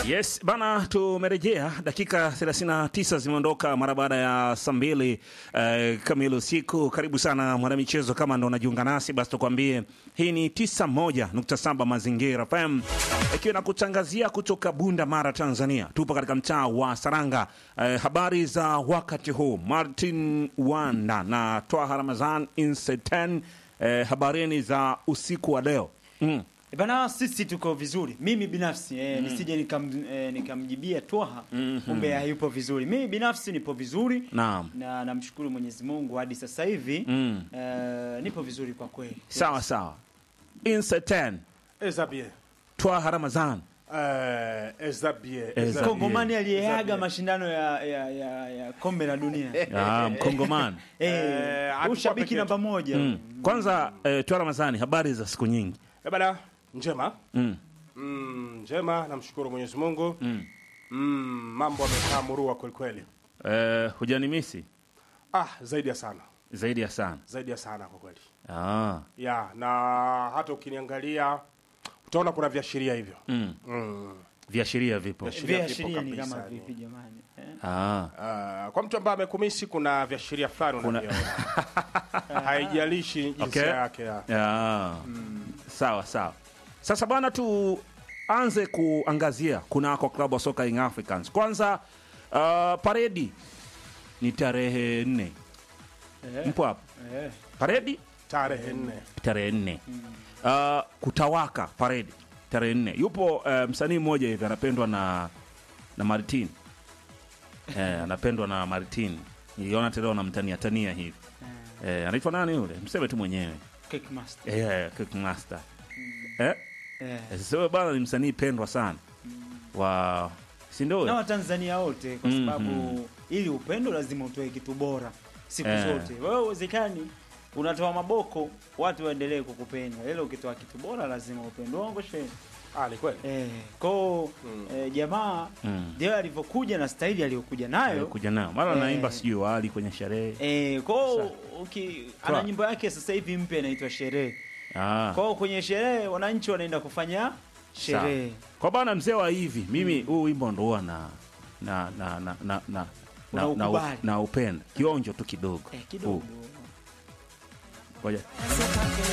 Yes bana, tumerejea. Dakika 39 zimeondoka mara baada ya saa mbili eh, kamili usiku. Karibu sana mwanamichezo, kama ndo unajiunga nasi basi tukwambie hii ni 91.7 Mazingira FM ikiwa na kutangazia kutoka Bunda Mara, Tanzania. Tupo katika mtaa wa Saranga. Eh, habari za wakati huu, Martin Wanda na Twaha Ramazan Inseten. Eh, habarini za usiku wa leo mm. E Bana, sisi tuko vizuri. Mimi binafsi eh, nisije nikam, eh, nikamjibia Twaha kumbe hayupo vizuri. Mimi binafsi nipo vizuri Naam. na namshukuru Mwenyezi Mungu hadi sasa hivi Mm. eh, nipo vizuri kwa kweli. Sawa sawa. Inseten Ezabie. Twaha Ramazan Eh, Ezabie. Ezabie. Kongomani aliyeaga Ezabie. mashindano ya, ya, ya, ya kombe la dunia Ah, Mkongomani. eh, Eh, huyu hatukuwa shabiki peke namba moja Mm. Kwanza eh, Twaha Ramazani, habari za siku nyingi. Eh, bana, njema. Mm. Mm, njema, namshukuru Mwenyezi Mungu. Mm. Mm, mambo yamekaa murua kweli kweli. Eh, hujanimisi Ah, zaidi ya sana. zaidi ya sana. Zaidi ya sana kwa kweli. Ah. Ya, na hata ukiniangalia utaona kuna viashiria hivyo. Mm. Mm. Viashiria vipo. Viashiria vipo viashiria ni kabisa, kama yani. vipi jamani eh? Ah. Ah, kwa mtu ambaye amekumisi kuna viashiria fulani Kuna- unaviona. Haijalishi jinsia Okay. yake ya. Ah. Sawa sawa. Sasa bwana, tuanze kuangazia kunako klabu wa soka Young Africans. Kwanza uh, paredi ni tarehe nne. Eh, Mpo hapo? eh. Paredi Tarehe nne. tarehe nne. Uh, kutawaka paredi tarehe nne. Yupo uh, msanii mmoja hivi anapendwa na na Martin eh, anapendwa na Martin. Niliona tena wanamtania tania hivi eh, anaitwa nani yule? Mseme tu mwenyewe Cake master. eh, Kickmaster eh, Eh. eh, sasa wewe bana ni msanii pendwa sana wa si ndio? na Watanzania wote kwa Mhm. sababu ili upendo lazima utoe kitu bora siku Eh. zote. Wewe uwezekani unatoa maboko watu waendelee kukupenda, ila ukitoa kitu bora lazima upendo wangu sheni. Ah, ni kweli. Eh, kwao eh, jamaa Mm. ndio alivyokuja na staili aliyokuja nayo kuja nao mara Eh. naimba sijui wali kwenye sherehe eh, kwao uki, ana Kwa- nyimbo yake sasa hivi mpya inaitwa Sherehe. ah. Kwao kwenye sherehe wananchi wanaenda kufanya sherehe. Sawa. Kwa bana mzee wa hivi mimi huu wimbo ndo huwa na na na na na na na, na, Unaukubali. na upenda kionjo tu kidogo Eh, kidogo. Ngoja.